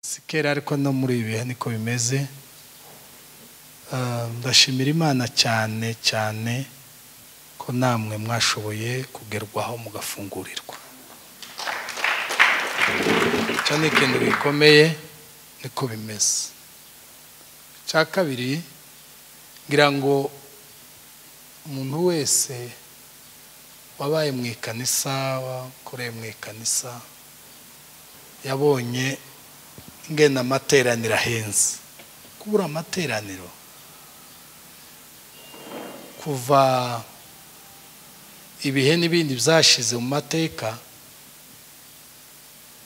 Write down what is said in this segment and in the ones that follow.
si kera ariko no muri ibi bihe niko bimeze ndashimira imana cyane cyane ko namwe mwashoboye kugerwaho mugafungurirwa icyo ni ikintu gikomeye niko bimeze icya kabiri ngira ngo umuntu wese wabaye mu ikanisa wakoreye mu ikanisa yabonye ngenda amateraniro ahenze kubura amateraniro kuva ibihe n'ibindi byashize mu mateka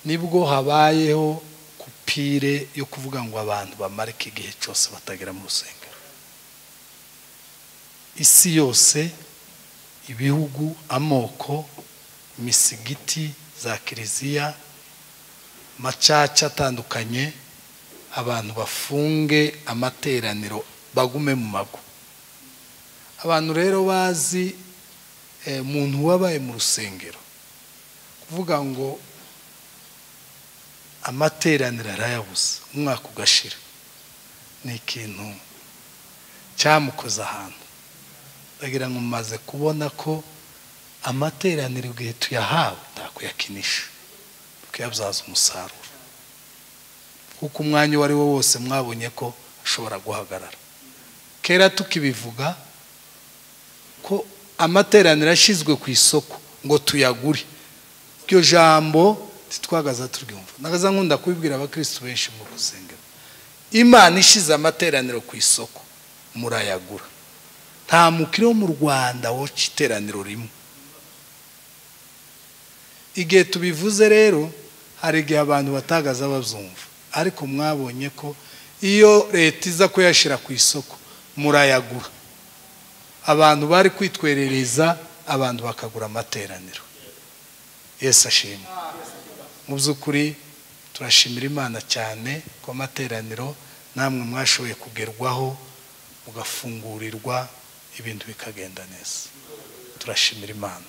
nibwo habayeho kupire yo kuvuga ngo abantu bamarike igihe cyose batagera mu rusengero isi yose ibihugu amoko imisigiti za kiliziya macaca atandukanye abantu bafunge amateraniro bagume mu mago abantu rero bazi umuntu wabaye mu rusengero kuvuga ngo amateraniro arayabuze umwaka ugashira ni ikintu cyamukoze ahantu ndagira ngo mumaze kubona ko amateraniro igihe tuyahawe ntakuyakinisha tukayabyaza umusaruro kuko umwanya uwo ari wo wose mwabonye ko ashobora guhagarara kera tukibivuga ko amateraniro ashyizwe ku isoko ngo tuyagure iryo jambo ntitwagaza turyumva nagaza nkunda kubibwira abakirisitu benshi mu rusengero imana ishize amateraniro ku isoko murayagura nta mukiri wo mu rwanda woca iteraniro rimwe igihe tubivuze rero hari igihe abantu batagaza babyumva ariko mwabonye ko iyo leta iza kuyashyira ku isoko murayagura abantu bari kwitwerereza abantu bakagura amateraniro yesi ashimwe mu by'ukuri turashimira imana cyane ko amateraniro namwe mwashoboye kugerwaho mugafungurirwa ibintu bikagenda neza turashimira imana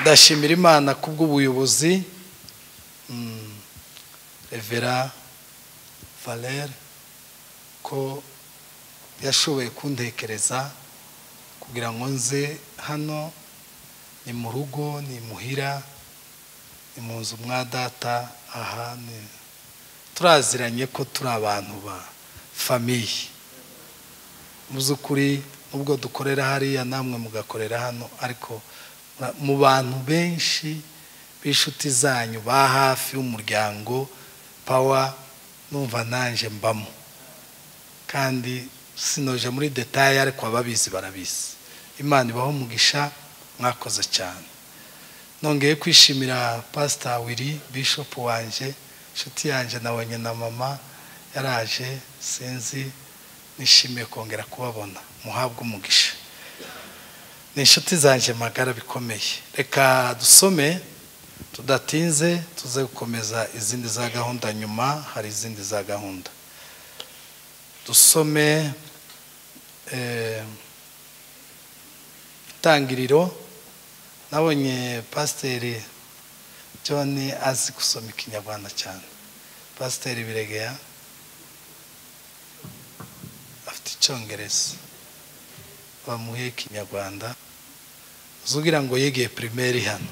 ndashimira imana kubw'ubuyobozi revera valere ko yashoboye kuntekereza kugira ngo nze hano ni mu rugo ni muhira ni mu nzu mwa data aha ni turaziranye ko turi abantu ba famiye mu by'ukuri nubwo dukorera hariya namwe mugakorera hano ariko mu bantu benshi b'inshuti zanyu ba hafi y'umuryango pawa numva nanjye mbamo kandi sinoje muri detaye ariko ababizi barabizi imana ibaho umugisha mwakoze cyane nongeye kwishimira pasita wiri bishopu wanjye inshuti yanjye nabonye na mama yaraje sinzi nishimiye kongera kubabona muhabwe umugisha ni inshuti zanjye magara bikomeye reka dusome tudatinze tuze gukomeza izindi za gahunda nyuma hari izindi za gahunda dusome itangiriro nabonye pasiteri john azi gusoma ikinyarwanda cyane pasiteri biregeya afite icyongereza bamuhe ikinyarwanda uzugira ngo yegeye pirimeri hano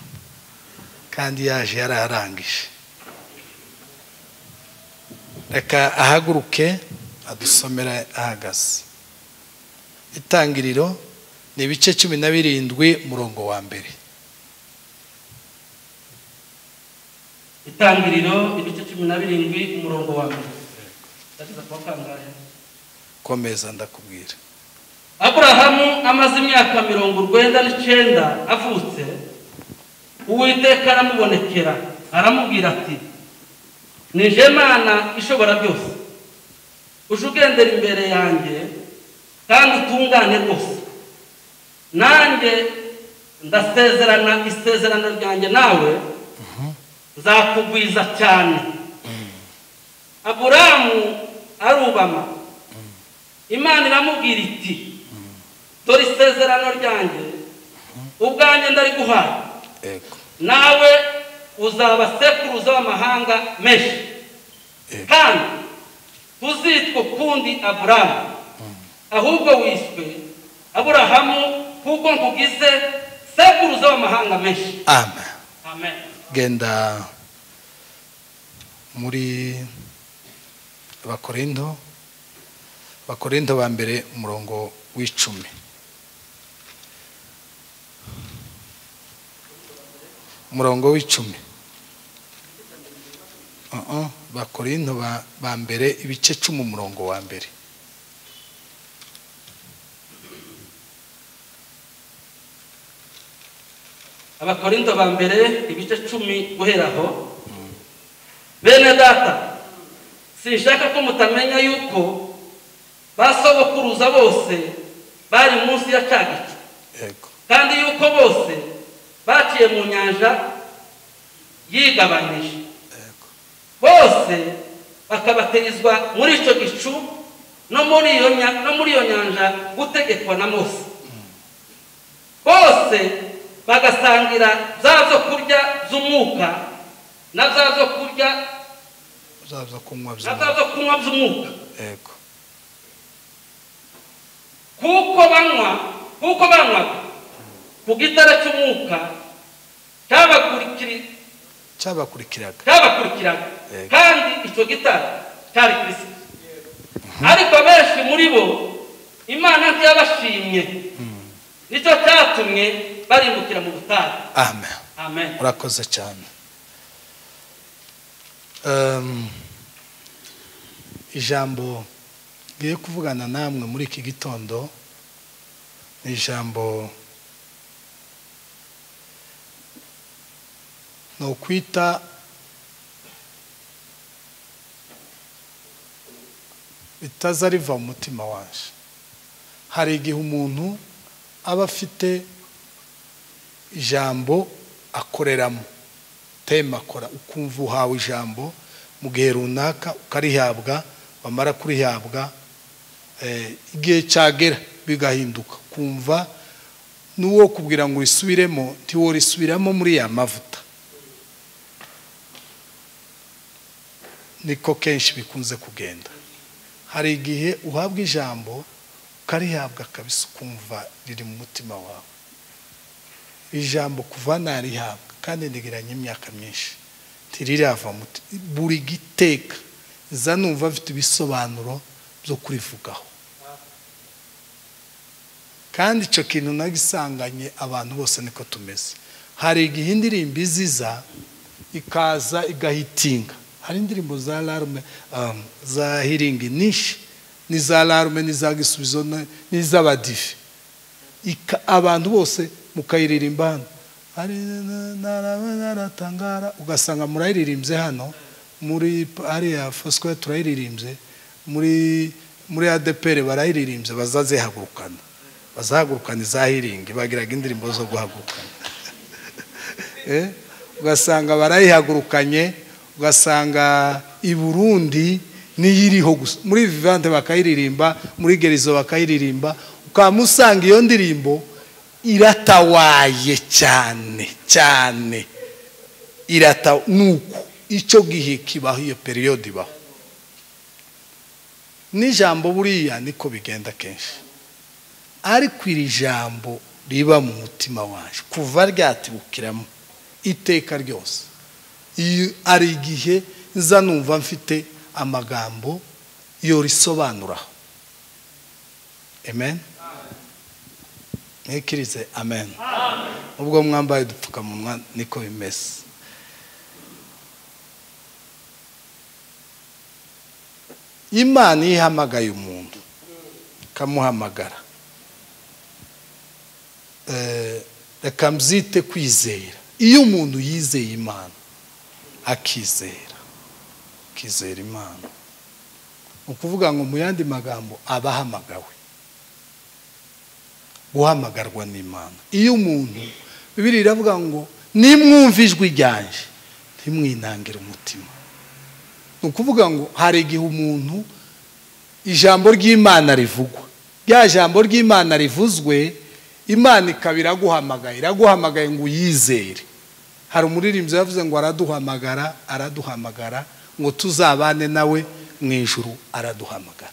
kandi yaje yararangije reka ahaguruke adusomera ahagaze itangiriro ni ibice cumi na birindwi umurongo wa mbere itangiriro ibice cumi na birindwi umurongo wa mbere ndageza kuba kangahe komeza ndakubwira aburahamu amaze imyaka mirongo urwenda n'icyenda avutse uwiteka aramubonekera aramubwira ati nije mana ishobora byose uje ugendera imbere yanjye kandi utungane rwose nanjye ndasezerana isezerano ryanjye nawe nzakugwiza cyane aburahamu arubama imana iramubwira iti dore isezerano ryanjye ubwanjye ndariguhaye nawe uzaba sekuruza w'amahanga menshi Eh. kandi ntuzitwa ukundi aburahamu ahubwo wiswe aburahamu kuko nkugize sekuruza w'amahanga menshi amen amen genda muri abakorinto abakorinto ba mbere umurongo w'icumi umurongo w'icumi Uh-uh, abakorinto ba- ba mbere ibice cumi umurongo wa mbere abakorinto ba mbere ibice cumi guhera aho bene data sinshaka ko mutamenya yuko basobokuruza bose bari munsi ya cya gicu yego kandi yuko bose baciye mu nyanja yigabanije yego bose bakabatizwa muri icyo gicu no muri iyo nya- no muri iyo nyanja gutegekwa na mose bose bagasangira bya byo kurya by'umwuka na bya byo kurya uzaza kunywa na bya by'umwuka byo kunywa by'umwuka yego kuko banywa kuko banywaga ku gitara cy'umwuka cyabakurikira cyabakurikiraga cyabakurikiraga Yego. kandi icyo gitara cyari kirisito ariko abenshi muri bo imana ntiyabashimye nicyo cyatumye barimbukira mu butayu amen amen urakoze cyane Ehm, ijambo ngiye kuvugana namwe muri iki gitondo ni ijambo ni ukwita bitaza riva mu mutima waje hari igihe umuntu aba afite ijambo akoreramo tema akora ukumva uhawe ijambo mu gihe runaka ukarihabwa wamara kurihabwa eh, igihe cyagera bigahinduka kumva n'uwo kubwira ngo urisubiremo ntiworisubiramo muri ya mavuta niko kenshi bikunze kugenda hari igihe uhabwa ijambo ukarihabwa kabisa ukumva riri mu mutima wawe ijambo kuva narihabwa kandi ndigiranye imyaka myinshi ntirirava muti buri giteka nza numva afite ibisobanuro byo kurivugaho kandi icyo kintu nagisanganye abantu bose niko tumeze hari igihe indirimbo iziza ikaza igahitinga hari indirimbo za larume um, za hiringi nishi n'iza larume n'iza gisubizo na- n'iz'abadive Ika- abantu bose mukayiririmba hano Ari- na- na- naratangara ugasanga murayiririmbye hano muri p- hariya fosco turayiririmbye muri muri adepere barayiririmbye bazazihagurukana bazahagurukana izahiringi bagiraga indirimbo zo guhagurukana Eh, ugasanga barayihagurukanye ugasanga i burundi niyo iriho gusa muri vivante bakayiririmba muri gerizo bakayiririmba ukaba usanga iyo ndirimbo iratawaye cyane cyane irata nuko icyo gihe kibaho iyo periyode ibaho n'ijambo buriya niko bigenda kenshi ariko iri jambo riba mu mutima waje kuva ryatibukiramo iteka ryose iyo ari igihe nza numva mfite amagambo yorisobanuraho amen mwikirize amen ubwo mwambaye udupfukamunwa niko bimeze imana iyo ihamagaye umuntu ikamuhamagara eh, reka mbyite kwizera iyo umuntu yizeye imana akizera akizera imana ni ukuvuga ngo mu yandi magambo aba ahamagawe guhamagarwa n'imana iyo umuntu bibiri iravuga ngo nimwumva ijwi ryanje ntimwinangire umutima ni ukuvuga ngo hari igihe umuntu ijambo ry'imana rivugwa rya jambo ry'imana rivuzwe imana ikaba iraguhamagaye iraguhamagaye ngo uyizere hari umuririmbyi yavuze ngo araduhamagara araduhamagara ngo tuzabane nawe mu ijuru araduhamagara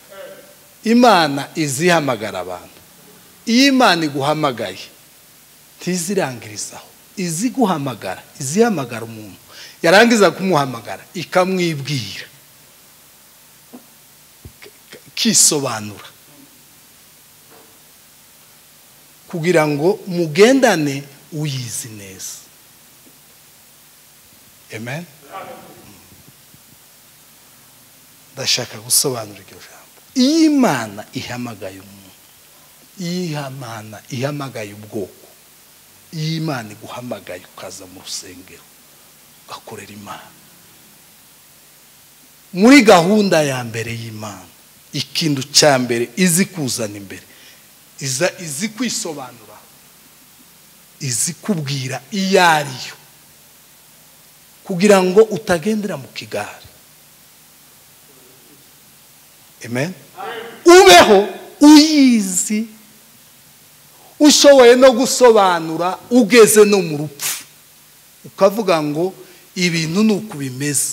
imana izi ihamagara abantu iyo imana iguhamagaye ntizirangirizaho izi guhamagara izihamagara umuntu yarangiza kumuhamagara ikamwibwira kisobanura kugira ngo mugendane uyizi neza amen ndashaka gusobanura iryo jambo iyo imana ihamagaye umuntu iyo imana ihamagaye ubwoko iyo imana iguhamagaye ukaza mu rusengero ugakorera imana muri gahunda ya mbere y'imana ikintu cya mbere izi kuzana imbere izi kwisobanura izi kubwira iyo ariyo kugira ngo utagendera mu kigare amen ubeho uyizi ushoboye no gusobanura ugeze no mu rupfu ukavuga ngo ibintu ni uko bimeze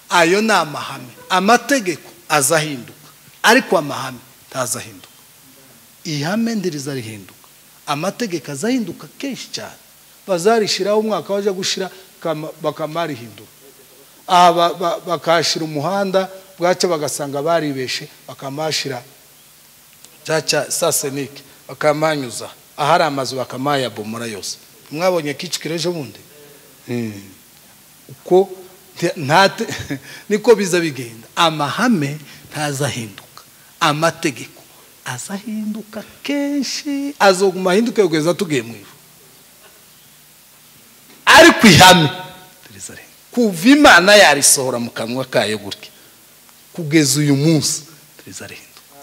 ayo ni amahame amategeko azahinduka ariko amahame ntazahinduka ihame ndiriza rihinduka amategeko azahinduka kenshi cyane bazarishyiraho umwaka bajya gushyira bakamarihindura aha bakahashyira umuhanda bwacyo bagasanga baribeshe bakamashyira cyaca sasenike bakamanyuza ahari amazu bakamayabomora yose mwabonye kicukiro ejo bundi uko niko biza bigenda amahame ntazahinduka amategeko azahinduka kenshi azoguma ahinduke kugeza tugiye mu ivu ariko ihame kuva imana yarisohora mu kanwa kayo gutya kugeza uyu munsi rizahinduka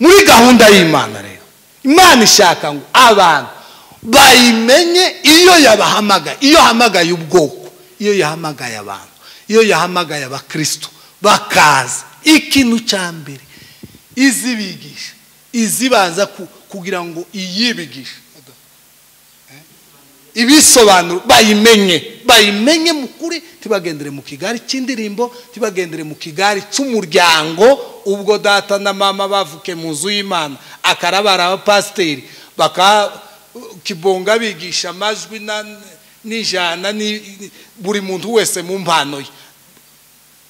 muri gahunda y'imana rero imana ishaka ngo abantu bayimenye iyo yabahamagaye iyo ahamagaye ubwoko iyo yahamagaye abantu iyo yahamagaye abakristo bakaza ikintu cya mbere izibigisha izibanza kugira ngo iyibigishe ibisobanuro bayimenye bayimenye mu kuri tibagendere mu kigari cy'indirimbo tibagendere mu kigari cy'umuryango ubwo data na mama bavuke mu nzu y'imana akarabara abapasiteri kibonga bigisha amajwi n'ijana buri muntu wese mu mpano ye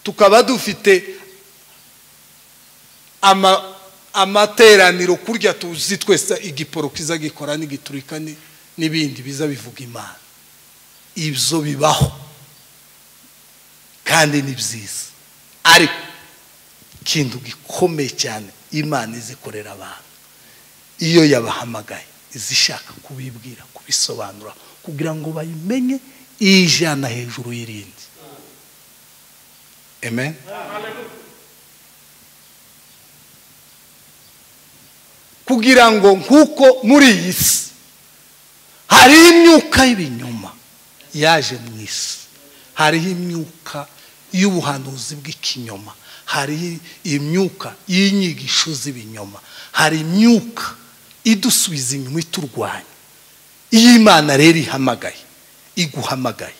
tukaba dufite amateraniro kurya tuzi twese igiporo kiza gikora n'igiturika n'ibindi biza bivuga imana ibyo bibaho kandi ni byiza ariko ikintu gikomeye cyane imana izikorera abantu iyo yabahamagaye izishaka kubibwira kubisobanura kugira ngo bayimenye ijana hejuru y'irindi amen kugira ngo nk'uko muri iyi si hariho imyuka y'ibinyoma yaje mu isi hariho imyuka y'ubuhanuzi bw'ikinyoma hariho imyuka y'inyigisho z'ibinyoma hari imyuka idusubiza inyuma iturwanya iyo imana rero ihamagaye iguhamagaye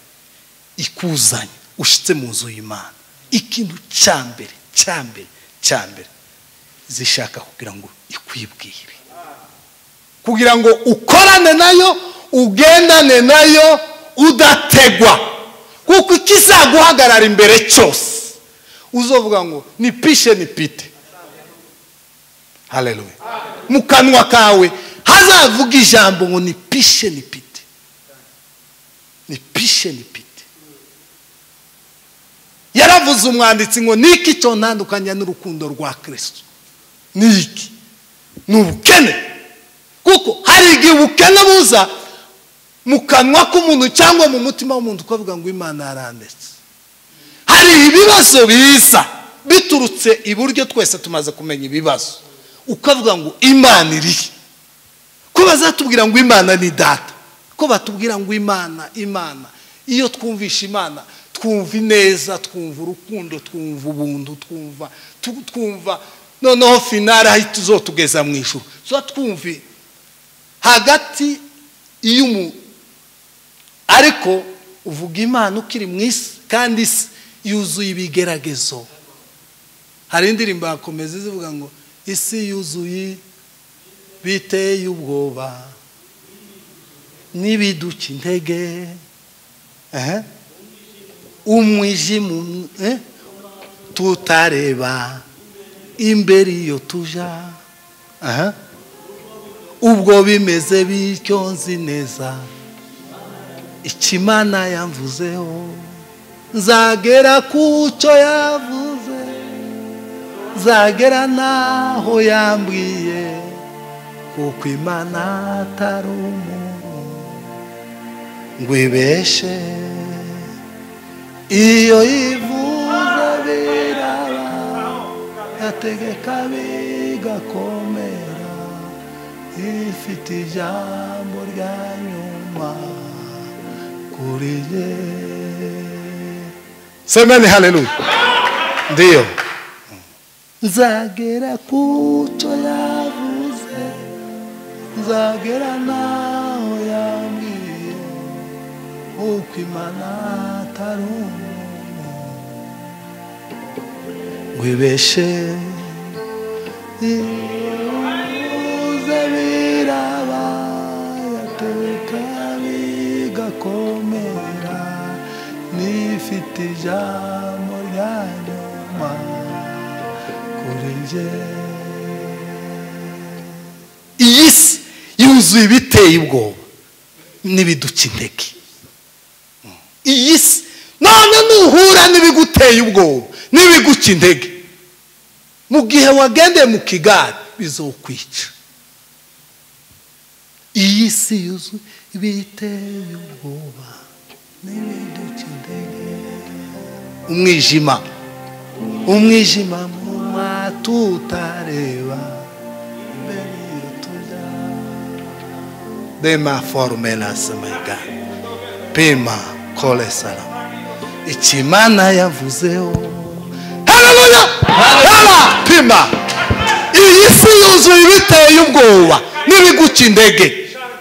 ikuzanye ushyitse mu nzu y'imana ikintu cya mbere cya mbere cya mbere zishaka kugira ngo ikwibwire kugira ngo ukorane nayo ugendane nayo udategwa kuko ikizaguhagarara imbere cyose uzovuga ngo ni pishe ni pite hareruwe mu kanwa kawe hazavuga ijambo ngo ni pishe ni pite ni pishe ni pite yaravuze umwanditsi ngo niki cyonandukanya n'urukundo rwa kirisito niki ni ubukene kuko hari igihe ubukene buza mu kanwa k'umuntu cyangwa mu mutima w'umuntu ukavuga ngo imana yaranditse hari ibibazo biza biturutse iburyo twese tumaze kumenya ibibazo ukavuga ngo imana irihe ko bazatubwira ngo imana ni data ko batubwira ngo imana imana iyo twumvisha imana twumva ineza twumva urukundo twumva ubuntu twumva twumva noneho finari aho tuzotugeza mu ijoro tuba twumve hagati ariko uvuga imana ukiri mu isi kandi isi yuzuye ibigeragezo hari indirimbo yakomeza zivuga ngo isi yuzuye biteye ubwoba n'ibiduca intege ehe, umwijima um- eh, tutareba imbere iyo tuja aha, ubwo bimeze bityo nzi neza ikimana yamvuzeho nzagera ku cyo yavuze nzagera n'aho yambwiye kuko imana atari umuntu ngo ibeshe iyo yivuze biraba ategeka bigakomera ifite ijambo rya nyuma kuri ye semeni haleluya ndiyo nzagera ku cyo yavuze nzagera n'aho yambwiye uko imana atari umuntu ngo ibeshe ihuze biraba yateka bigakomera n'ifite ijambo rya nyuma kuri njye iyi si yuzuye ibiteye ubwoba n'ibiduca intege iyi si none nuhura n'ibiguteye ubwoba n'ibiguca intege mu gihe wagendeye mu kigare bizokwica iyi si yuzuye ibiteye ubwoba n'ibiduca intege umwijima umwijima mu mato utareba imbere iyo tujya dema forumerasi mega pima kore salama ikimana yavuzeho hararuya hara pima iyi si yuzuye ibiteye ubwoba n'ibiguca intege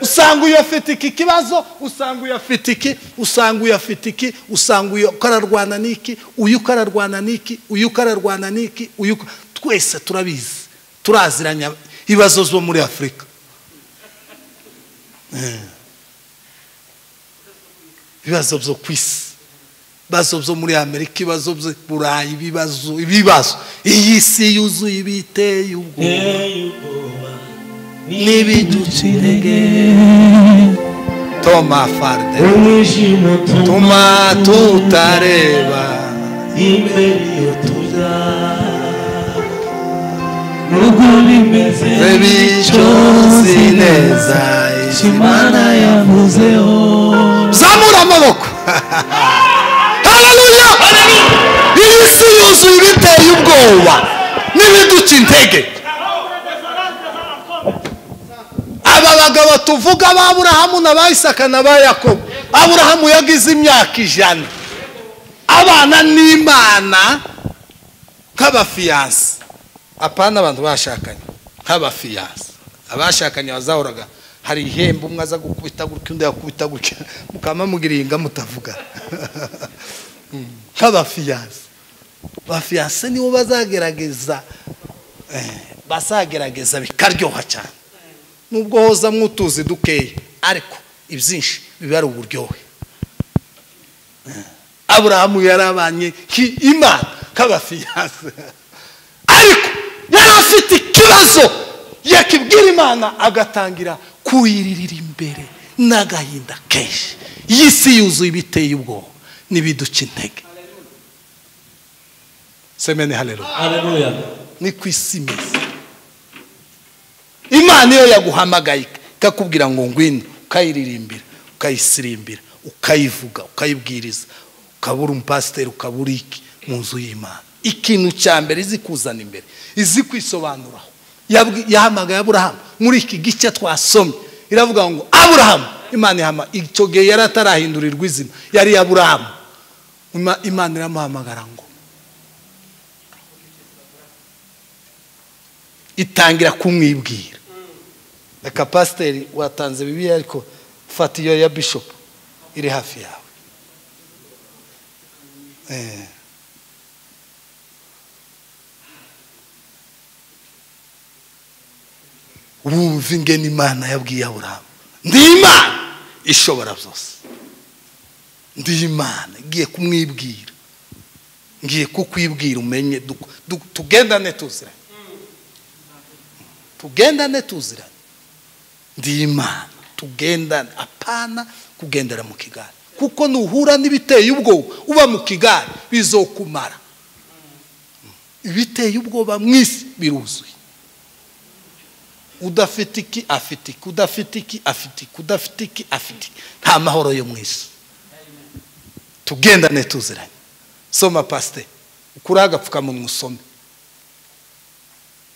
usanga uyu afite iki kibazo usanga uyu afite iki usanga uyu afite iki usanga uyu uko ararwana n'iki uyu uko ararwana n'iki uyu uko ararwana n'iki uyu uko twese turabizi turaziranya ibibazo zo muri afurika Eh. ibibazo byo ku isi ibibazo byo muri amerika ibibazo byo burayi ibibazo ibibazo iyi si yuzuye ibiteye ubwoba n'ibiduca intege toma farde umwijima tuma tutareba imbere iyo tujya nubwo bimeze bityo bityozi si neza neza imana yavuzeho zamura amaboko haleluya iyi si yuzuye ibiteye ubwoba n'ibiduca intege aba bagabo tuvuga aburahamu na ba isaka na ba yakobo aburahamu yagize imyaka ijana abana n'imana nk'abafiyanse apana abantu bashakanye nk'abafiyanse abashakanye bazahoraga hari ihembe umwe aza gukubita gutya undi yakubita gutya mukaba mugiringa mutavuga Mm. nk'abafiyanse abafiyanse nibo bazagerageza eh, bazagerageza bikaryoha cyane nubwo hoza mwutuzi dukeya ariko ibyinshi biba ari uburyohe aburahamu yarabanye imana k'abafiyanse ariko yari afite ikibazo yakibwira imana agatangira kuyiririra imbere n'agahinda kenshi iyi si yuzuye ibiteye ubwoba n'ibiduca intege semeni harero haleluya ni ku isi imeze imana iyo yaguhamagaye ikakubwira ngo ngwino ukayiririmbira ukayisirimbira ukayivuga ukayibwiriza ukabura umupasiteri ukabura iki mu nzu y'imana ikintu cya mbere izi kuzana imbere izi kwisobanuraho Yabwi- yahamagaye aburahamu muri iki gice twasomye iravuga ngo aburahamu imana ihama icyo gihe yari atarahindurirwa izina yari aburahamu Ima- imana iramuhamagara ngo itangira kumwibwira reka pasiteri watanze bibiliya ariko fata iyo ya bishopu iri hafi yawe Eh. wumva ingene imana yabwiye aburahamu ndi imana ishobora byose ndi imana ngiye kumwibwira ngiye kukwibwira umenye duk- du- tugendane tuziranye tugendane tuziranye ndi imana tugendane apana kugendera mu kigari kuko nuhura n'ibiteye ubwoba uba mu kigari bizokumara ibiteye ubwoba mu isi biruzuye udafite iki afite iki udafite iki afite iki udafite iki afite iki nta mahoro yo mu isi tugendane tuziranye soma pasite ukuriho agapfukamunwa usome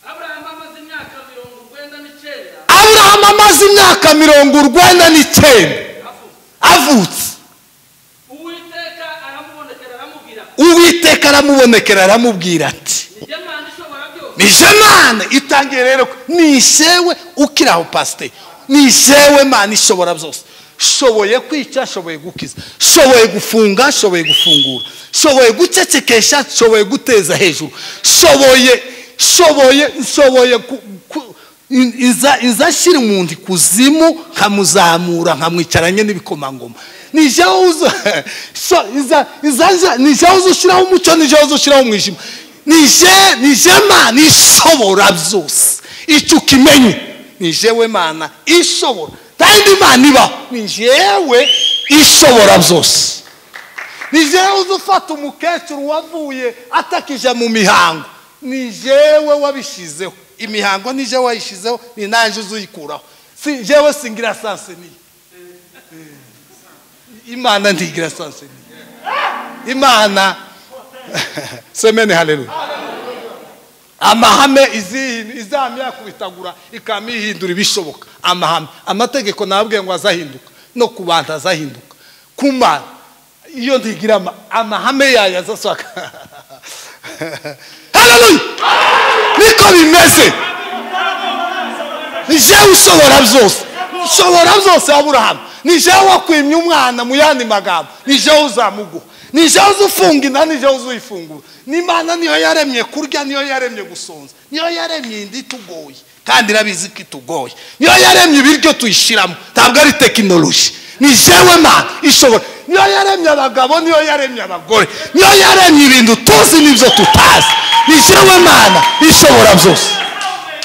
aburahamu amaze imyaka mirongo urwenda n'icyenda aburahamu amaze imyaka mirongo urwenda n'icyenda avutse avutse uwiteka aramubonekera aramubwira ati uwiteka aramubonekera aramubwira ati nijye manda ishobora byose nije mane itangiye rero ko nishewe ukiri aho pasite nishewe mane ishobora byose shoboye kwica shoboye gukiza shoboye gufunga shoboye gufungura shoboye gucecekesha shoboye guteza hejuru shoboye shoboye shoboye ku- ku- in- inza inza ashyira umuntu ikuzimu nkamuzamura nkamwicaranye n'ibikomangoma nijewe uza so, iza- iza- iza- nijewe uza ushyiraho umucyo nijewe uza ushyiraho umwijima nije nije mana ishobora byose icyo ukimenye nijewe mana ishobora kandi imana ibaho nijewe ishobora byose nijewe uza ufata umukecuru wavuye atakije mu mihango nijewe wabishyizeho imihango nijewe wayishyizeho ni nanjye uza uyikuraho si njyewe singira sanseniye imana ntigira sanseniye imana semene haleluya amahame izihi- izamyakubitagura ikamihindura ibishoboka amahame amategeko nababwiye ngo azahinduka no ku bantu azahinduka ku mana iyo ntigira ama- amahame yayo azasohoka haleluya niko bimeze ni jewe ushobora byose ushobora byose aburahamu ni jewe wakwimye umwana mu yandi magambo ni jewe uzamuguha ni jewe uzufunga inda ni jewe uzuyifungura n'imana niyo yaremye kurya niyo yaremye gusonza niyo yaremye inda itugoye kandi irabizi ko itugoye niyo yaremye ibiryo tuyishyiramo ntabwo ari tekinoloji ni jewe mana ishobora niyo yaremye abagabo niyo yaremye abagore niyo yaremye ibintu tuzi n'ibyo tutazi ni jewe mana ishobora byose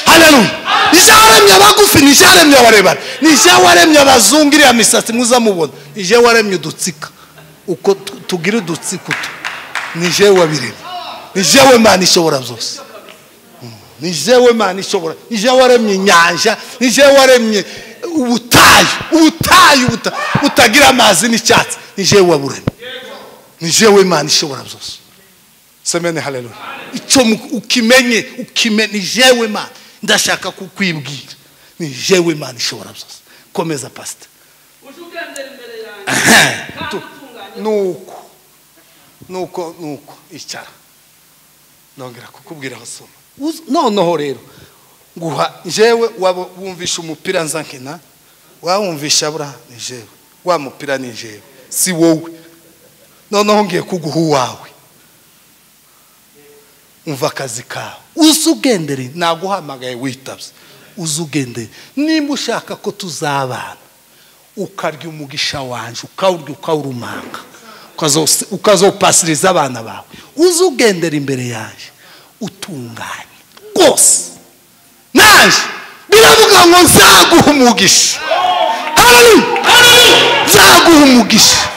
haleluya nije waremye abagufi nije waremye abarebare nije waremye abazungu iriya misatsi mwiza mubona nije waremye udutsika uko tu- tugira udutsika utu nije wabiremye nijewe mana ishobora byose Mm. nijewe mana ishobora nije waremye inyanja nije waremye ubutayu ubutayu buta- butagira amazi n'icyatsi nije waburemye nijewe mana ishobora byose semene haleluya icyo mu- ukimenye ukimenye nijewe mana ndashaka kukwibwira nijewe mana ishobora byose komeza pasita uje ugendera imbere yanjye kandi Ehem. utunganye nuko nuko nuko icara nongera kukubwira aho soma Uz- noneho rero nguha njyewe waba wumvisha umupira nza nkina wawumvisha abura ni njyewe wa mupira ni njyewe si wowe noneho ngiye kuguha uwawe umva akazi kawe uza ugendere naguhamagaye witabye uza ugendere nimba ushaka ko tuzabana ukarya umugisha wanje ukawurya ukawurumanga ukazo- ukazopasiriza abana bawe uze ugendera imbere yanjye utunganye rwose naje biravuga ngo nzaguha umugisha Haleluya! nzaguha umugisha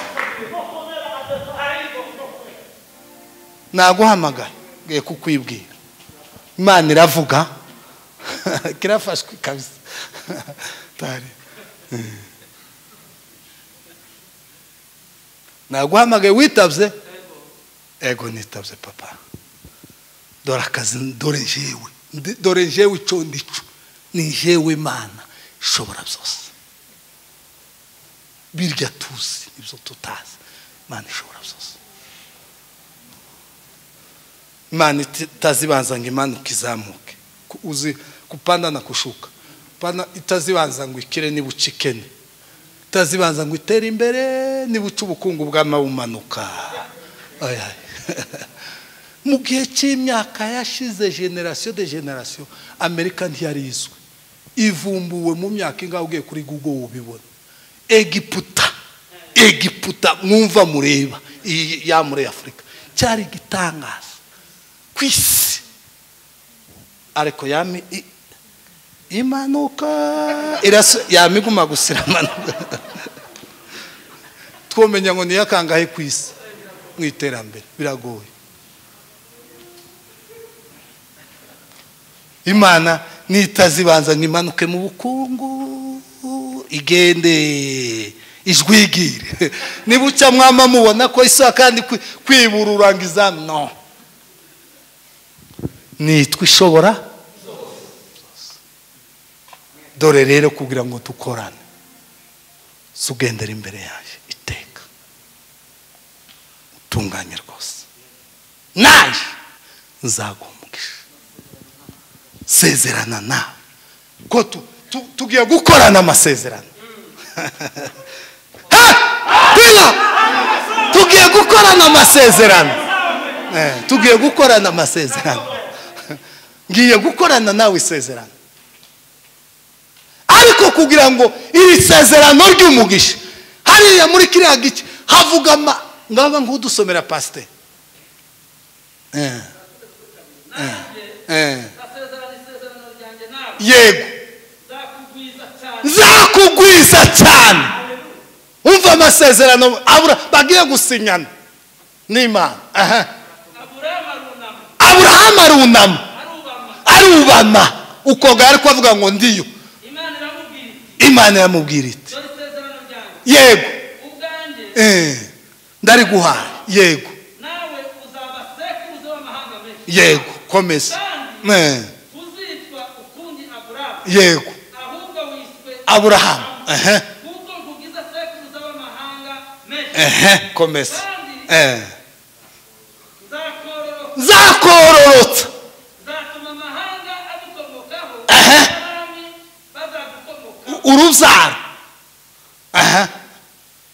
naguhamagaye ngiye kukwibwira imana iravuga kirafashwe kabisa Tari. naguhamagaye witabye ego nitabye papa dore akazi dore njyewe Ndi- dore njyewe icyo ndico ni njyewe mana ishobora byose birya tuzi ibyo tutazi imana ishobora byose imana iti- itazibanza ngo imanuke izamuke Ku- uzi kupanda na kushuka pana itazibanza ngo ikire niba ucikene utazibanza ngo itere imbere niba uca ubukungu bw'amabumanuka Aye, aye. mu gihe cy'imyaka yashize generasiyo de generasiyo amerika ntiyari izwi ivumbuwe mu myaka ingahe ugiye kuri google ubibona egiputa egiputa mwumva mureba iyi ya muri afurika cyari igitangaza ku isi ariko yami i- imanuka iraso- yama iguma gusira amanuka twomenya ngo niyo akangahe ku isi mu iterambere biragoye imana nitazibanza ngo imanuke mu bukungu igende ijwigire niba uca mwama mubona ko isa kandi kwi- kwibura urangiza no nitwa ishobora dore rero kugira ngo dukorane sugendera imbere yaje iteka utunganye rwose naje nzaguha umugisha sezerana nawe ko tu- tu- tugiye gukorana amasezerano Ha! Piga! tugiye gukorana amasezerano Eh, tugiye gukorana amasezerano ngiye gukorana nawe isezerano ariko kugira ngo iri sezerano ry'umugisha hariya muri kiriya gice havuga ama ngaba nk'udusomera pasiteri Eh. Eh. Eh. ndasezerana isezerano ryanjye nawe yego nzakugwiza cyane nzakugwiza cyane umva amasezerano abura bagiye gusinyana n'imana aha aburahamu arunama aburahamu arunama arubama arubama ukoga ariko avuga ngo ndiyo imana iramubwira iti imana iramubwira iti dore isezerano ryanjye yego ubwanjye eh, ndariguhaye yego nawe uzaba sekuruza w'amahanga menshi yego komeza Eh, uzitwa ukundi aburahamu yego ahubwo wiswe aburahamu aha, kuko nkugize sekuruza w'amahanga menshi aha, komeza Eh, nzakororoka nzakororotsa nzatuma amahanga agukomokaho Aha. n'abami bazagukomokaho urubyaro aha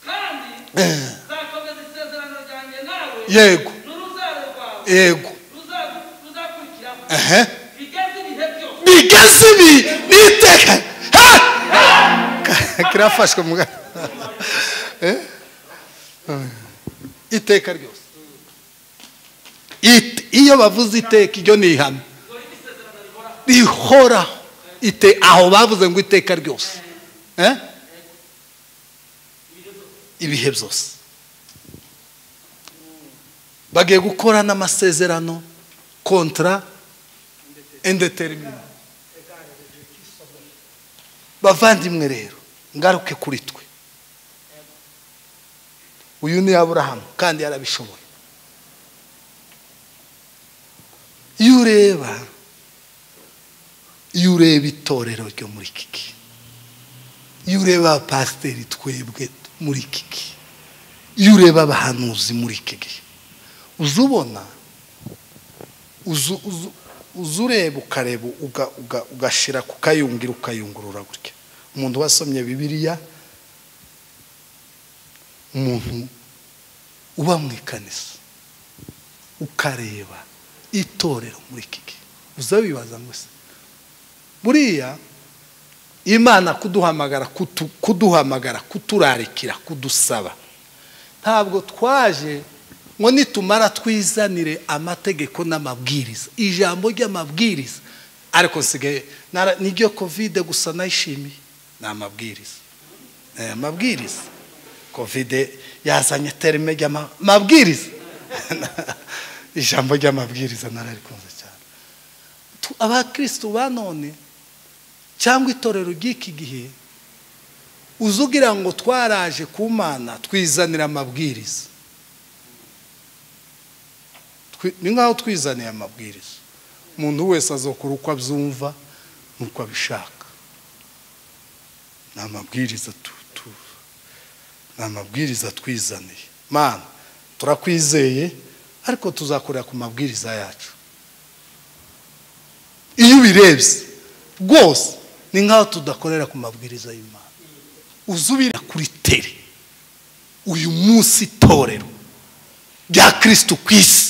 kandi Eh, nzakomeza isezerano ryanjye nawe yego n'urubyaro rwawe yego ruzagu- ruzakurikiraho aha bigeze ibihe byose bigeze ibi n'iteka Ha! kirafashwe muga Eh? iteka ryose It- iyo bavuze iteka iryo ni ihame rihoraho ite aho bavuze ngo iteka ryose Eh? ibihe byose bagiye gukora n'amasezerano kontra indetermina bavandimwe rero ngaruke kuri twe uyu ni aburahamu kandi yarabishoboye iyo ureba iyo ureba itorero ryo muri kiki iyo ureba abapasiteri twebwe muri kiki iyo ureba abahanuzi muri kiki uza ubona uzu- uzu- uza ureba ukareba uga- uga- ugashyira ku kayungiro ukayungurura gutya umuntu wasomye bibiliya umuntu uba mu ikanisa ukareba itorero muri iki gihe uza wibaza ngo se buriya imana kuduhamagara kutu- kuduhamagara kuturarikira kudusaba ntabwo twaje ngo nitumara twizanire amategeko n'amabwiriza ijambo ry'amabwiriza ariko nsigaye nara- niryo kovide gusa nayishimiye ni amabwiriza Eh, amabwiriza kovide yazanye terime ry'amabwiriza ijambo ry'amabwiriza nararikunze cyane Tu- abakristu ba none cyangwa itorero ry'iki gihe uza ugira ngo twaraje ku mana twizanira amabwiriza Twi- ni nk'aho twizaniye amabwiriza umuntu wese azokora uko abyumva n'uko abishaka ni amabwiriza tu- tu- ni amabwiriza twizaniye mana turakwizeye ariko tuzakorera ku mabwiriza yacu iyo ubirebye rwose ni nk'aho tudakorera ku mabwiriza y'imana uzubira kuri tere uyu munsi itorero rya kirisitu ku isi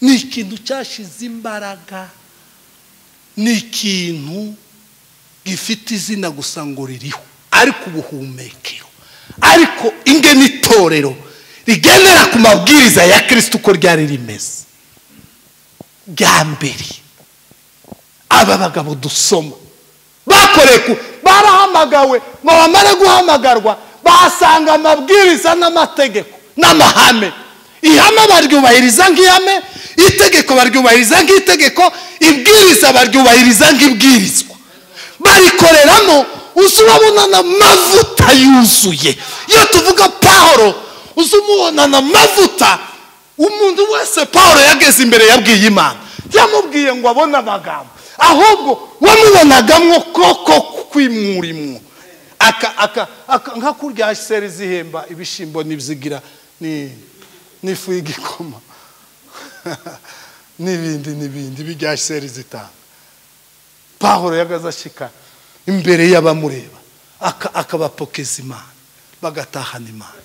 ni ikintu cyashize imbaraga ni ikintu gifite izina gusa ngo ririho ariko ubuhumekero ariko inge n'itorero rigendera ku mabwiriza ya kirisitu uko ryari rimeze bwa mbere aba bagabo dusoma bakoreye ku barahamagawe ngo bamare guhamagarwa bahasanga amabwiriza n'amategeko n'amahame ihame baryubahiriza nk'ihame itegeko baryubahiriza nk'itegeko ibwiriza baryubahiriza nk'ibwirizwa barikoreramo uza urabonana amavuta yuzuye iyo tuvuga pahoro uza umubonana amavuta umuntu wese pahoro yageze imbere yabwiye imana yamubwiye ngo abone amagambo ahubwo wamubonagamo koko kwimurimo aka aka aka nka kurya seri zihemba ibishyimbo n'ibizigira ni n'ifu y'igikoma n'ibindi n'ibindi bijya seri zitanga pahoro yagaze ashyika imbere y'abamureba aka- akabapokeza imana bagatahana imana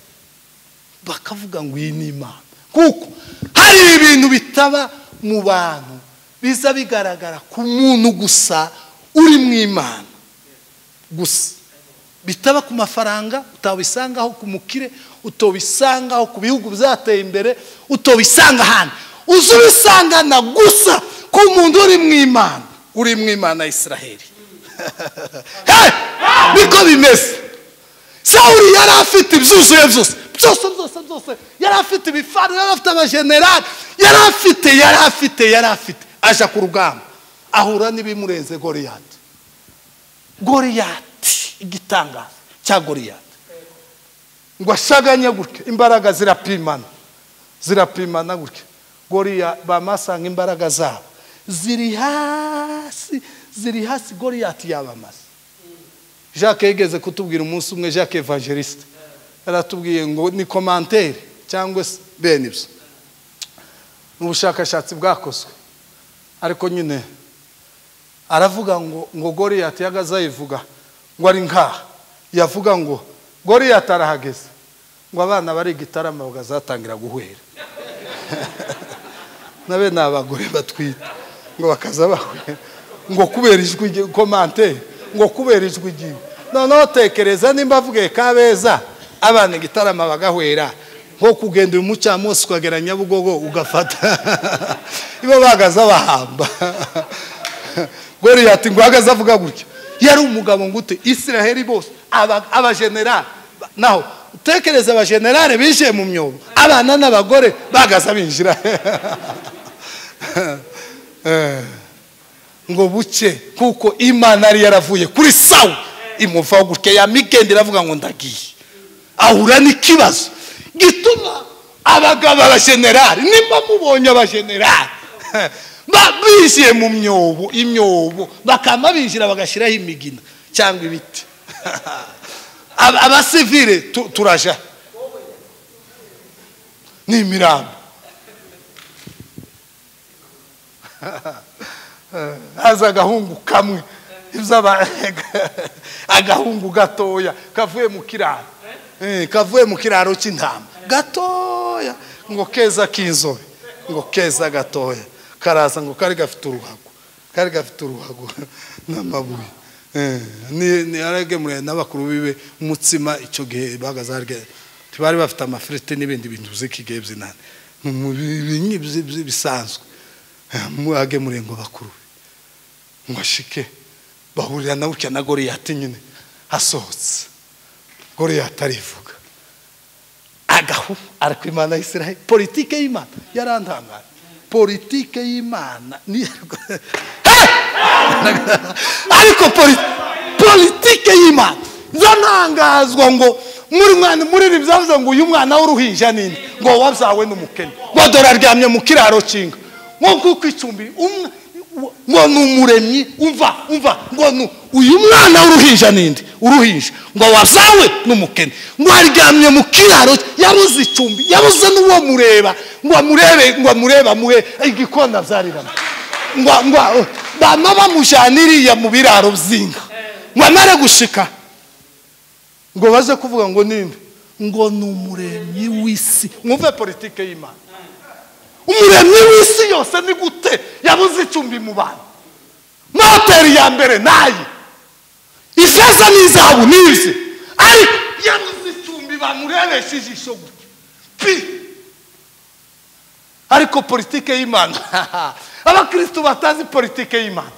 bakavuga ngo iyi ni imana kuko hari ibintu bitaba mu bantu biza bigaragara ku muntu gusa uri mu imana gusa bitaba ku mafaranga utabisangaho ku mukire utobisangaho ku bihugu byateye imbere utobisanga ahandi uza ubisangana gusa ku muntu uri mu imana uri mu imana ya israheli Hey! niko bimeze sawuri yari afite ibyuzuye byose byose byose byose yari afite ibifaru yari afite abajenerali yari afite yari afite yari afite aja ku rugamba ahura n'ibimurenze goriyati goriyati igitangaza cya goriyati ngo ashaganye gutya imbaraga zirapimana zirapimana gutya goriya bamasanga imbaraga zabo ziri hasi ziri hasi goriyati yabamasa jacques yigeze kutubwira umunsi umwe jacques evangeliste yaratubwiye ngo ni komantere cyangwa se bene ibyo ni ubushakashatsi bwakozwe ariko nyine aravuga ngo ngo goriyati yagaze ayivuga ngo ari nkaha yavuga ngo goriyati arahageze ngo abana bari igitaramo bakazatangira guhwera nabe ni abagore batwite ngo bakaza bahwera ngo kubera ijwi rye- komantere ngo kubera ijwi ryiwe noneho tekereza nimba avuge kabeza abana igitaramo bagahwera nko kugenda uyu mucamunsi ukagera nyabugogo ugafata ibo bagaze abahamba goriyati ngo ahagaze avuga gutya yari umugabo ngo ute isiraheli bose aba- abajenerali ba- naho utekereza abajenerali binjiye mu myobo abana n'abagore bagaze abinjira Eh. ngo buke kuko imana yari yaravuye kuri sawu imuvaho gutya ya mikendi iravuga ngo ndagiye ahura n'ikibazo gituma abagabo abajenerali nimba mubonye abajenerali ba- binjiye mu myobo imyobo bakama binjira bagashyiraho imigina cyangwa ibiti Aba- abasivire tu- turaja ni imirambo haza agahungu kamwe iby'aba- agahungu gatoya kavuye mu kiraro Eh, kavuye mu kiraro cy'intama gatoya ngo keza k'inzobe ngo keza gatoya karaza ngo kari gafite uruhago kari gafite uruhago n'amabuye Eh, ni ni aragemuriye n'abakuru bibe umutsima icyo gihe bagaze harya bari bafite amafiriti n'ibindi bintu by'iki gihe by'inani mu binyi bisanzwe agemuriye ngo bakuru be ngo ashike bahurira na gutya na goriyati nyine hasohotse goriyati arivuga agahu ariko imana y'isiraheli politike y'imana yarantangaje politike y'imana ni Hey! ariko poli- politike y'imana zanangazwa ngo muri mwana muri iri byavuze ngo uyu mwana w'uruhinja ninde ngo wabyawe n'umukene ngo dore aryamye mu kiraro cy'inka ngo kuko icumbi umwe ngo ni umuremyi umva umva ngo ni uyu mwana w'uruhinja ninde uruhinja ngo wabyawe n'umukene ngo aryamye mu kiraro yabuze icumbi yabuze n'uwo mureba ngo amurebe ngo amurebe amuhe igikona byariramo ngo ngo bama bamujyana iriya mu biraro by'inka ngo amare gushika ngo baze kuvuga ngo ninde ngo ni umuremyi w'isi mwumve politike y'imana umuremyi w'isi yose ni gute yabuze icumbi mu bantu moteri ya mbere nayi ifeza n'izahabu n'izi ariko yabuze icumbi bamurebesha ijisho gutya pi ariko politike y'imana abakristo batazi politike y'imana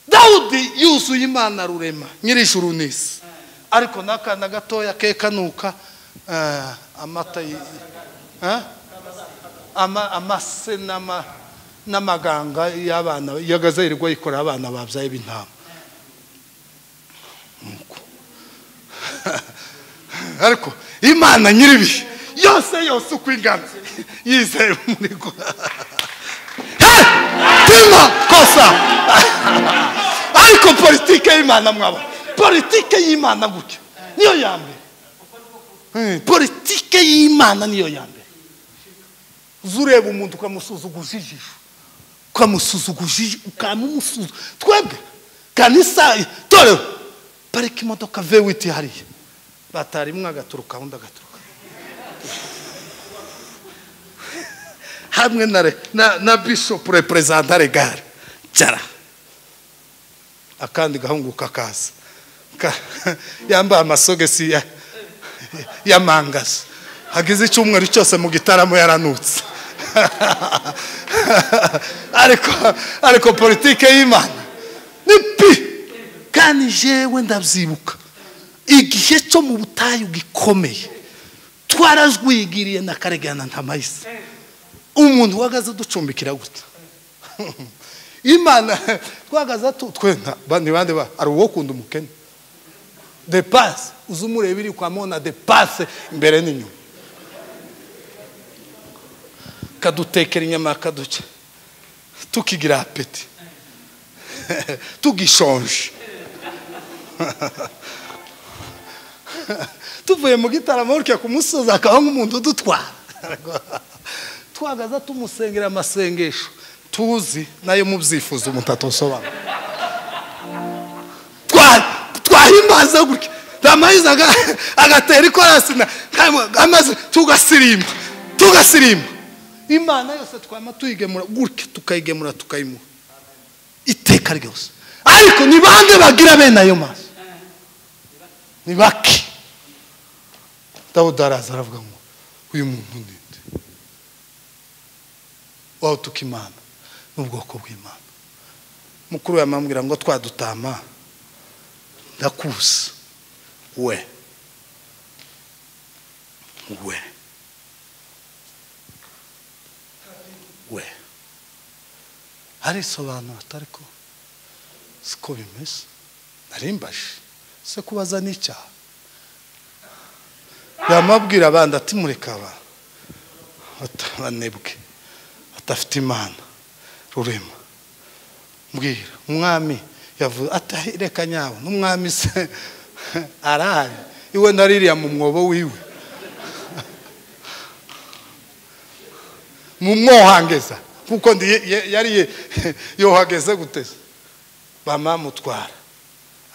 dawudi yuzuye imana rurema nyir'ijuru n'isi ariko n'akana gatoya ke kanuka eh, amata y- eh? Ama- amase n'ama- n'amaganga y'abana yagaze yirirwa yikorera abana babyaye b'intama Nuko. ariko imana nyiribihe yose yose uko ingana yizeye muri go Hey! tima kosa ariko politike y'imana mwabona politike y'imana gutyo niyo ya mbere Eh, politike y'imana niyo ya mbere uza ureba umuntu ukamusuzuguza ijisho ukamusuzuguza ijisho ukamusuzuguza twebwe kanisa torero parika imodoka vewiti hariya batarimwe agaturuka undi agaturuka hamwe na, re- na, na bishop representa regare jara akandi gahungu kakaza Ka- yambaye amasogesi ya, ya mangazi hagize icyumweru cyose mu gitaramo yaranutse ariko ariko politike y'imana ni pi kandi jewe ndabyibuka igihe cyo mu butayu gikomeye twarazwigiriye na karegana ntamayise umuntu uhagaze ducumbikira gutya imana twahagaze tu twenda ba- ni bande ba hari uwokunda umukene de pase uza umureba iri kwa mona de pase imbere n'inyuma kadutekera inyama kaduca tukigira apeti tugishonje tuvuye mu gitaramo gutya ku musozi akaba nk'umuntu udutwara twagaza tumusengera amasengesho tuzi nayo mubyifuza umuntu atosobanura Twa- twahimbaza gutya ramayiza aga- agatera ikorasi na- kamo- amaze tugasirimba tugasirimba imana yose twama tuyigemura gutya tukayigemura tukayimuha iteka ryose ariko ni bande bagira bene ayo maso ni bake dawudi araza aravuga ngo uyu muntu ni nde wawutuka imana n'ubwoko bw'imana mukuru we amambwira ngo twadutama ndakuzi we we we harisobanura atari ko siko bimeze narimbaje se kubaza n'icyaha yamabwira abandi ati murekaba banebwe batafite imana rurema mbwira umwami yavuze ati "Ahe, reka nyawe n'umwami se arahari iwe naririya mu mwobo wiwe mu mwohangeza kuko ndi yari yohageze guteza bamamutwara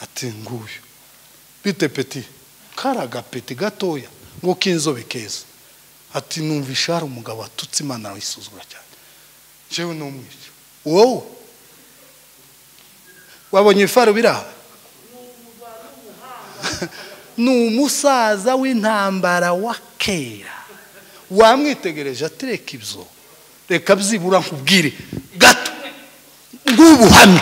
ati nguyu bite peti karagapeti gatoya ngo k'inzobe keza ati numva ishari umugabo watutse imana arayisuzugura cyane jewe n'umwica wowe wabonye ibifaru biri aha ni umusaza w'intambara wa kera wamwitegereje atereka ibyo reka byibura nkubwire gato bw'ubuhamya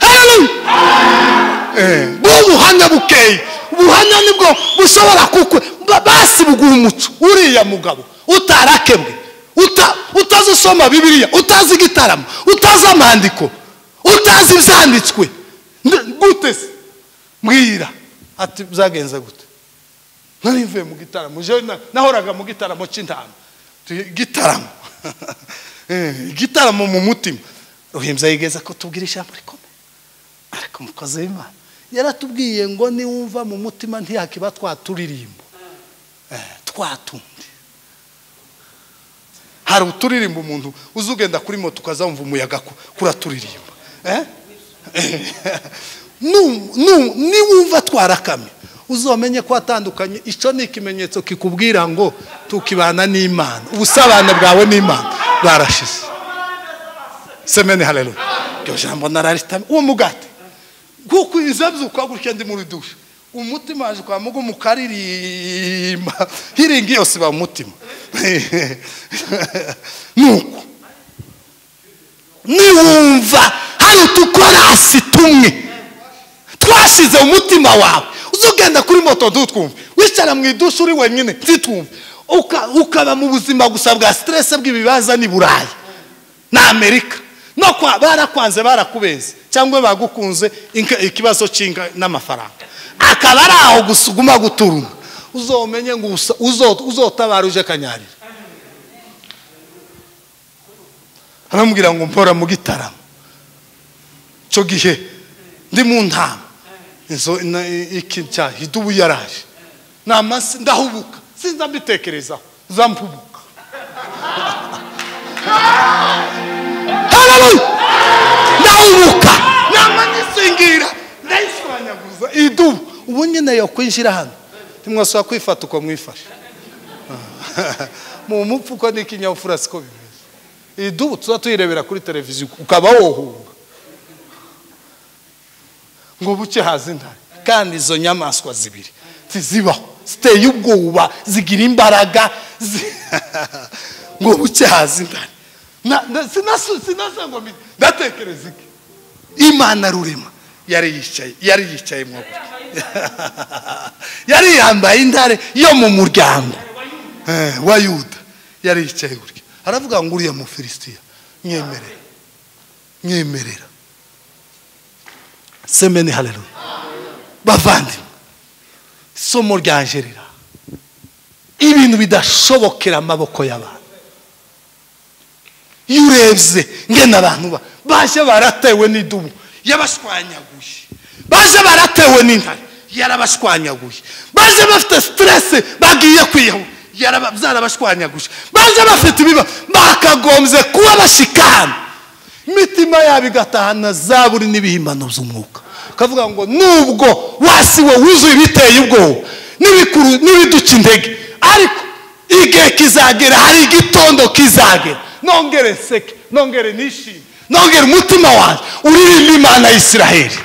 Hallelujah! bw'ubuhamya bukeye ubuhamya nibwo bushobora kukwe ba- basi buguha umuco uriya mugabo utarakebwe uta- utazi usoma bibiliya utazi igitaramo utazi amandiko utazi ibyanditswe Nde- gute se mbwira ati byagenze gute nari mvuye mu gitaramo jewe na- nahoraga mu gitaramo cy'intama Tu- gitaramo Eh, igitaramo mu mutima ruhimbya yigeze ko tubwira ijambo rikomeye ariko umukozi w'imana yaratubwiye ngo niwumva mu mutima ntiyakiba twaturirimbo twatundi hari uturirimbo umuntu uza ugenda kuri moto ukazamva umuyaga ku- kuraturirimo Eh? Nu- nu- niwumva twarakamye uzamenye ko watandukanye icyo ni ikimenyetso kikubwira ngo tukibana n'imana ubusabane bwawe n'imana bwarashize semeni hareruya iryo jambo nararitamye uwo mugati nkuko izabyo ukaba gutya ndi muri dushe umutima waje kwa mugo mukaririmba hiringi yose ba umutima nuko niwumva hari utukorasi tumwe twashyize mu mutima wawe uzugenda kuri moto dutwumve wicara mu idushi uri wenyine zitwumve Uka- ukaba mu buzima gusa bwa siteresi bw'ibibaza ni burayi na amerika no kwa- barakwanze barakubeze cyangwa bagukunze inka- ikibazo cy'inka n'amafaranga akaba ari aho gusa uguma guturuma uzomenye ngo usa- uzo- uzotabara uje kanyarira aramubwira ngo mpora mu gitaramo icyo gihe ndi mu ntama inzo na- iki cya idubu yaraje ni amasi ndahubuka sinza mbitekerezaho zampubuka harabuye ndahubuka namanyisingira ndayishwanyaguza idubu ubu nyine yo kwinjira hano ntimwasaba kwifata uko mwifashe mu mupfu uko ni ikinyabupfura siko bimeze idubu tuza tuyirebera kuri televiziyo ukaba wohunga ngo buke haza intare kandi izo nyamaswa zibiri ntizibaho ziteye ubwoba zigira imbaraga zi- ngo buke haza intare Na- na- sinasu- sinasa ngo mbi- ndatekereza iki imana rurema yari yicaye yari yicaye mu yari yambaye intare yo mu muryango Eh, wa yuda yari yicaye gutya aravuga ngo uriya mufilisitiya mwemerera mwemerera semeni hareruya bavandimwe isomo ryanje rira ibintu bidashobokera amaboko y'abantu iyo urebye ngena abantu ba baje baratewe n'idubu yabashwanyaguye baje baratewe n'intare yarabashwanyaguye baje bafite siteresi bagiye kwiyahura yaraba- zarabashwanyaguye baje bafite ibiba bakagombye kuba bashikana imitima yabo igatahana zaburi n'ibihimbano by'umwuka ukavuga ngo nubwo wasi we wuzuye ibiteye ubwoba n'ibikuru n'ibiduca intege ariko igihe kizagera hari igitondo kizagera nongere nseke nongere nishime nongere umutima wanjye uririmba imana y'isiraheli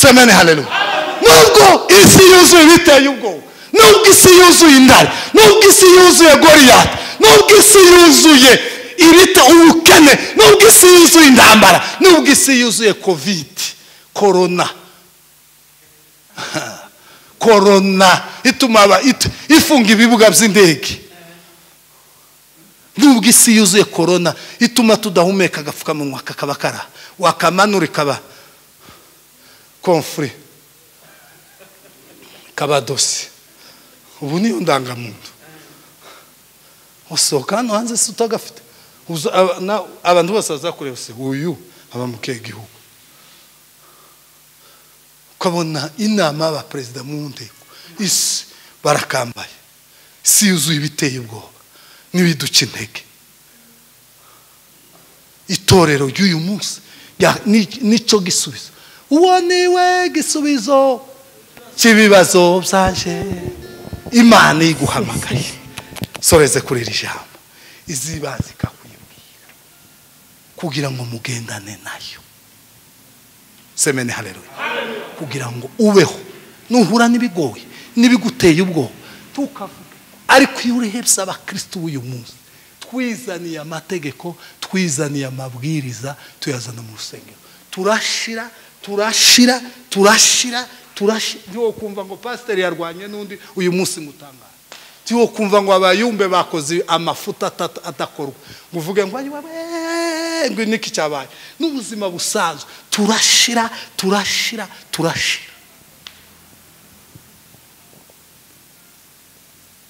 semene haleluya nubwo isi yuzuye ibiteye ubwoba nubwo isi yuzuye indari nubwo isi yuzuye goriyati nubwo isi yuzuye ibita ubukene nubwo isi yuzuye intambara nubwo isi yuzuye kovidi korona korona ituma aba- it- ifunga ibibuga by'indege nubwo isi yuzuye korona ituma tudahumeka agapfukamunwa kakaba kara wakamanura ikaba konfuri kabadosi ubu niyo ndangamuntu usohoka hano hanze si utagafite Uza- aba- na- abantu bose bazakureba se uyu aba mu kihe gihugu ukabona inama y'abaperezida mu nteko isi barakambaye isi yuzuye ibiteye ubwoba n'ibiduca intege itorero ry'uyu munsi rya- ni- nicyo gisubizo uwo niwe gisubizo cy'ibibazo byaje imana iguhamagaye soreze kuri iri jambo izibanze ikakwibwira kugira ngo mugendane nayo semene hareruya kugira ngo ubeho nuhura n'ibigoye n'ibiguteye ubwoba tukavuga ariko iyo urebye abakirisitu b'uyu munsi twizaniye amategeko twizaniye amabwiriza tuyazana mu rusengero turashira turashira turashira turashira ntiwo kumva ngo pasiteri yarwanye n'undi uyu munsi mutangaje tiwo kumva ngo abayumbe bakoze amafuta atata- adakorwa ngo uvuge ngo ayiwa we, ngo niki cyabaye n'ubuzima busanzwe turashira turashira turashira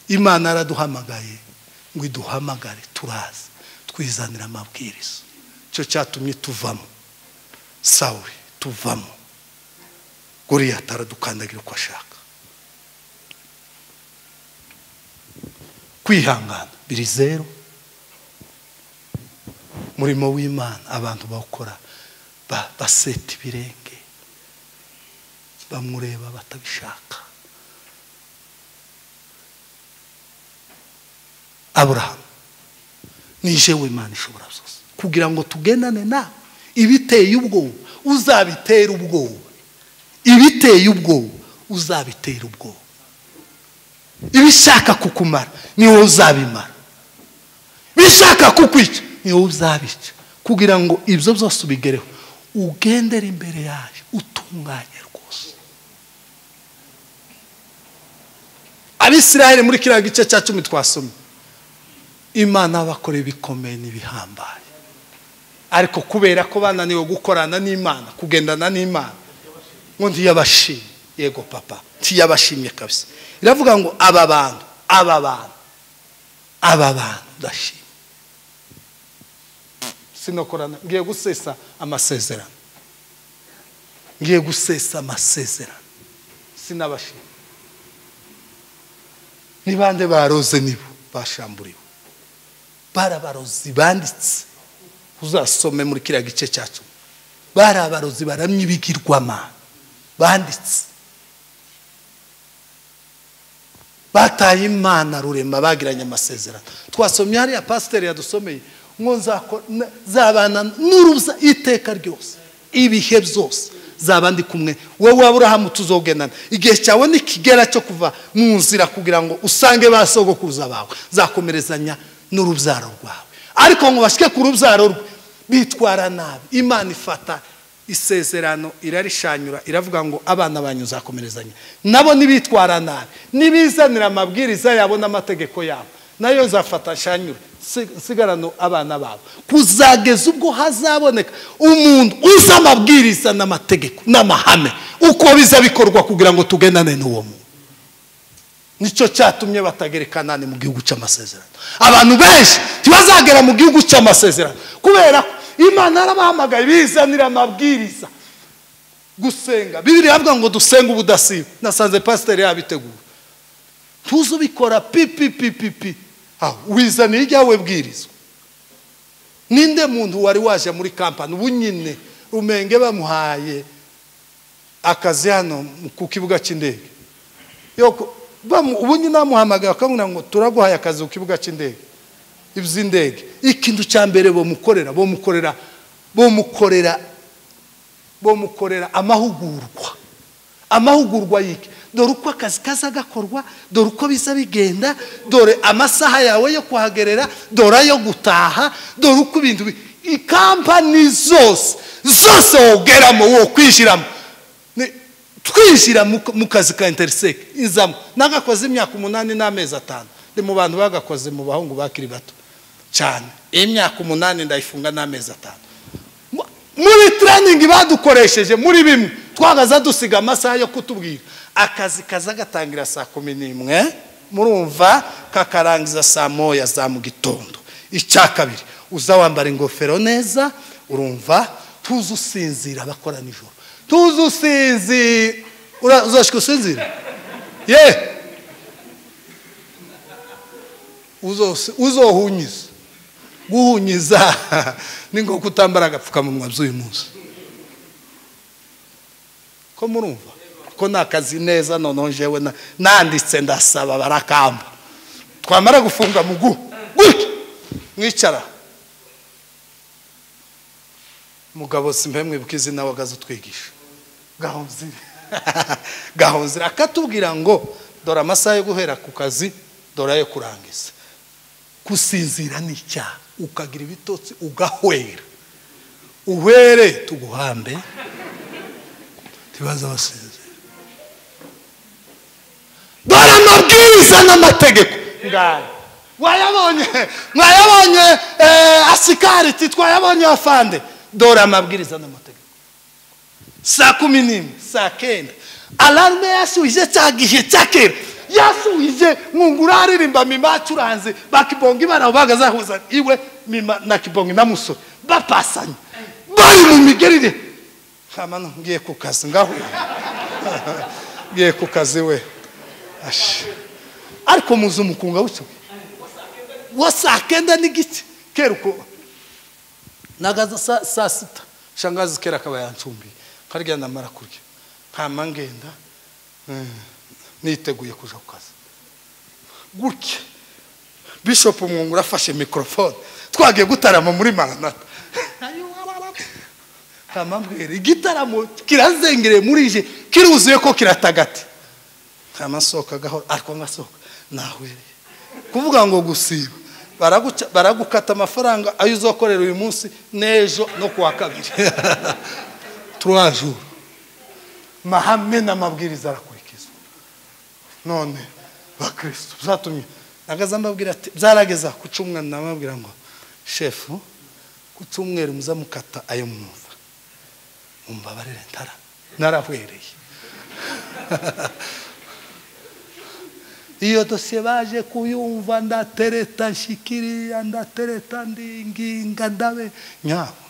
imana yaraduhamagaye ngo iduhamagare turaza twizanira amabwiriza icyo cyatumye tuvamo sawuri tuvamo goriyati aradukandagira uko ashaka kwihangana biri zeru umurimo w'imana abantu bawukora ba- baseta ibirenge bamureba batabishaka aburahamu ni jewe imana ishobora zose kugira ngo tugendane nawe ibiteye ubwoba uzabitera ubwoba ibiteye ubwoba uzabitera ubwoba ibishaka kukumara ni wowe uzabimara bishaka kukwica ni wowe uzabica kugira ngo ibyo byose ubigereho ugendere imbere yayo utunganye rwose abisiraheli muri kiriya gice cya cumi twasomye imana y'abakora ibikomeye n'ibihambaye ariko kubera ko bananiwe gukorana n'imana kugendana n'imana ngo ntiyabashimye yego papa ntiyabashimye kabisa iravuga ngo aba bantu aba bantu aba bantu ndashimye sinokorana ngiye gusesa amasezerano ngiye gusesa amasezerano sinabashima ni bande baroze nibo bashamburiwe bari abarozi banditse uzasome muri kiriya gice cya cumi bari abarozi baramye ibigirwamana banditse bataye imana rurema bagiranye amasezerano twasomye hariya pasiteri yadusomeye ngo nzako- na- zabana n'uruza iteka ryose ibihe byose zaba ndi kumwe wowe aburahamu tuzogenana igihe cyawe nikigera cyo kuva mu nzira kugira ngo usange ba sogokuruza bawe nzakomerezanya n'urubyaro rwawe ariko ngo bashyike ku rubyaro rwe bitwara nabi imana ifata isezerano irarishanyura iravuga ngo abana banyu nzakomerezanya nabo ntibitwara nabi ntibizanira amabwiriza yabo n'amategeko yabo nayo nzafata nshanyure si- nsigarano abana babo kuzageza ubwo hazaboneka umuntu uzi amabwiriza n'amategeko n'amahame uko biza bikorwa kugira ngo tugendane n'uwo muntu nicyo cyatumye batagera i kanani mu gihugu cy'amasezerano abantu benshi ntibazagera mu gihugu cy'amasezerano kubera ko imana yarabahamagaye bizanira amabwiriza gusenga bibiri yavuga ngo dusenge ubudasiba nasanze pasiteri yabiteguye tuzi ubikora pipipipipi wizaniye ibyawe bwirizwa ninde muntu wari waje muri kampani ubu nyine rumenge bamuhaye akazi hano ku kibuga cy'indege Yoko, bamu- ubu nyine bamuhamagaye bakamubwira ngo turaguhaye akazi ku kibuga cy'indege iby'indege ikintu cya mbere bamukorera bamukorera bamukorera bamukorera amahugurwa amahugurwa yike dore uko akazi kaza gakorwa dore uko biza bigenda dore amasaha yawe yo kuhagerera dore ayo gutaha dore uko ibintu bi- ikampani zose zose wogeramo wo kwishyiramo Ni- twishyira mu mu kazi ka interiseke izamo nagakoze imyaka umunani n'amezi atanu ndi mu bantu bagakoze mu bahungu bakiri bato cyane imyaka umunani ndayifunga n'amezi atanu Mu- muri taraningi badukoresheje muri bimwe twagaza dusiga amasaha yo kutubwira akazi kaza gatangira saa kumi n'imwe murumva kakarangiza saa moya za mu gitondo icya kabiri uza wambara ingofero neza urumva tuzi usinzira abakora nijoro tuzi usinzira Ura- uzashika usinzira ye Uzosi- uzohunyiza guhunyiza ni nko kutambara agapfukamunwa by'uyu munsi ko murumva ko ni akazi neza noneho njyewe na- nanditse ndasaba barakamba twamara gufunga mugu gutya mwicara mugabo simbe mwibuka izina wagaze utwigisha gahonzire gahonzire akatubwira ngo dore amasaha yo guhera ku kazi dore ayo kurangiza gusinzira ni icyaha ukagira ibitotsi ugahwera uhwere tuguhambe ntibaza basinzira dore amabwiriza n'amategeko ngaya wayabonye mwayabonye eh, asikariti twayabonye afande dore amabwiriza n'amategeko saa kumi n'imwe saa kenda alarme yasubije cya gihe cya kera yasubije mwungura aririmba mima acuranze bakibongi baraho bagazahuza iwe mima na kibongi na musore bapasanye bari mu migerire hamano ngiye ku kazi ngaho ngiye ku kazi we Ashi. ariko muzi umukunga w'icyo wa saa kenda n'igice kera uko nagaza saa saa sita shangazi kera akaba yancumbiye nkarya namara kurya nkama ngenda eh, niteguye kuja ku kazi gutya bishop mwungura afashe mikorofone twagiye gutarama muri maranata kamambwira igitaramo kirazengereye muri ije kiruzuye ko kiratagati kamasohoka gahoro ariko ngasohoka nahwereye kuvuga ngo gusiba baraguca- baragukata amafaranga ayo uzakorera uyu munsi n'ejo no ku wa kabiri turajuru mahame n'amabwiriza arakurikizwa none bakristo byatumye nagaza mbabwira ati byarageza ku cyumweru namabwira ngo shefu ku cyumweru muzamukata ayo mwumva mumbabarire ntara narahwereye iyo dosiye baje kuyumva ndatereta nshikiriya ndatereta ndinginga ndabe nyabo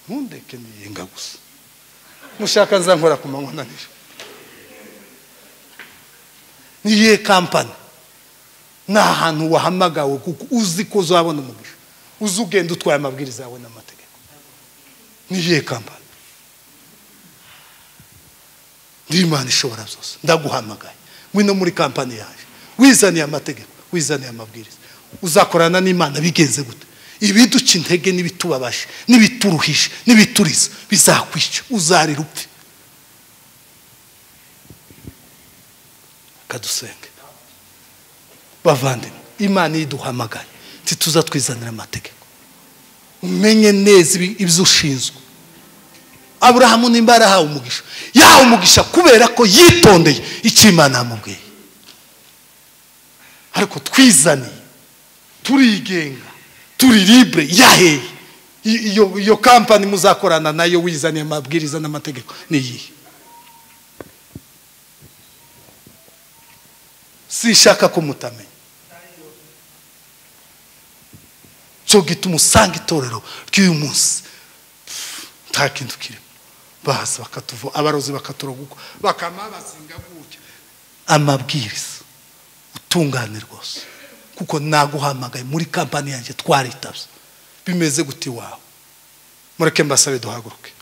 ntundeke ndinginga gusa mushaka nzankora ku manywa na nijoro niyihe kampani ni ahantu wahamagawe kuko uzi ko uzabona umugisha uzi ugenda utwaye amabwiriza yawe n'amategeko niyihe kampani n'imana ishobora zose ndaguhamagaye ngwino muri kampani yaje wizaniye amategeko wizaniye amabwiriza uzakorana n'imana bigenze gute ibiduca intege n'ibitubabaje n'ibituruhije n'ibituriza bizakwica uzarira upfe kadusenge bavandimwe imana iyo iduhamagaye ntituza twizanira amategeko umenye neza ibi- ibyo ushinzwe aburahamu nimba yarahawe umugisha yahawe umugisha kubera ko yitondeye icyo imana yamubwiye ariko twizaniye turigenga turi libre yaheye I- iyo iyo kampani muzakorana nayo wizaniye amabwiriza n'amategeko ni iyihe sinshaka ko mutamenya cyo gituma usanga itorero ry'uyu munsi nta kintu kirimo baza bakatuvo abarozi bakaturoga uko bakamabazinga gutya amabwiriza utungane rwose kuko naguhamagaye muri kampani yanjye twaritabye bimeze gute iwawe mureke mbasabe duhaguruke